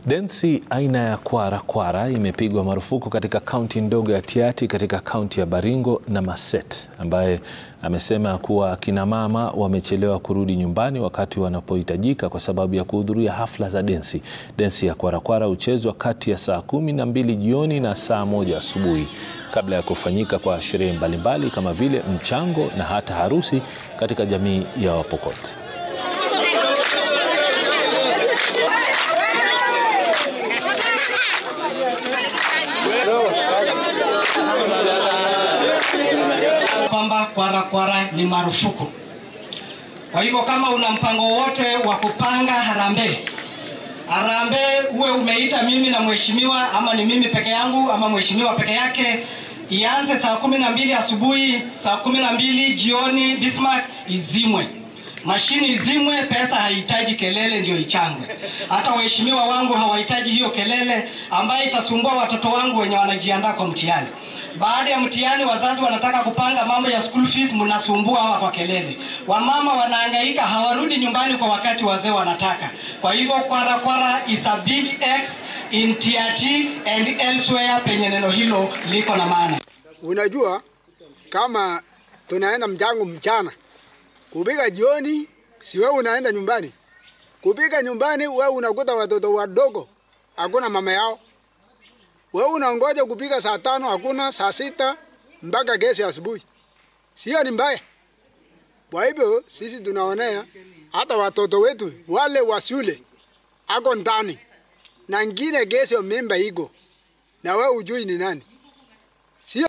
Densi aina ya kwara kwara imepigwa marufuku katika kaunti ndogo ya Tiaty katika kaunti ya Baringo na Marsabit, ambaye amesema kuwa akina mama wamechelewa kurudi nyumbani wakati wanapohitajika kwa sababu ya kuhudhuria hafla za densi. Densi ya kwara kwara huchezwa kati ya saa kumi na mbili jioni na saa moja asubuhi kabla ya kufanyika kwa sherehe mbalimbali kama vile mchango na hata harusi katika jamii ya Wapokot. kwamba kwara kwara ni marufuku. Kwa hivyo kama una mpango wote wa kupanga harambee, harambee uwe umeita mimi na mheshimiwa, ama ni mimi peke yangu ama mheshimiwa peke yake, ianze saa kumi na mbili asubuhi, saa kumi na mbili jioni, Bismarck izimwe mashini izimwe. Pesa haihitaji kelele ndio ichangwe. Hata waheshimiwa wangu hawahitaji hiyo kelele ambayo itasumbua watoto wangu wenye wanajiandaa kwa mtihani. Baada ya mtihani, wazazi wanataka kupanga mambo ya school fees, mnasumbua hawa kwa kelele. Wamama wanahangaika, hawarudi nyumbani kwa wakati wazee wanataka. Kwa hivyo kwara kwara is a big X in Tiaty and elsewhere penye neno hilo liko na maana. Unajua, kama tunaenda mchango mchana, kupika jioni, si wewe unaenda nyumbani. Kupika nyumbani, wewe unakuta watoto wadogo, hakuna mama yao. Wewe unangoja kupika saa tano, hakuna saa sita mpaka kesho asubuhi. Sio ni mbaya. Kwa hivyo sisi tunaonea hata watoto wetu wale wa shule ako ndani na ngine kesho mimba iko na wewe ujui ni nani.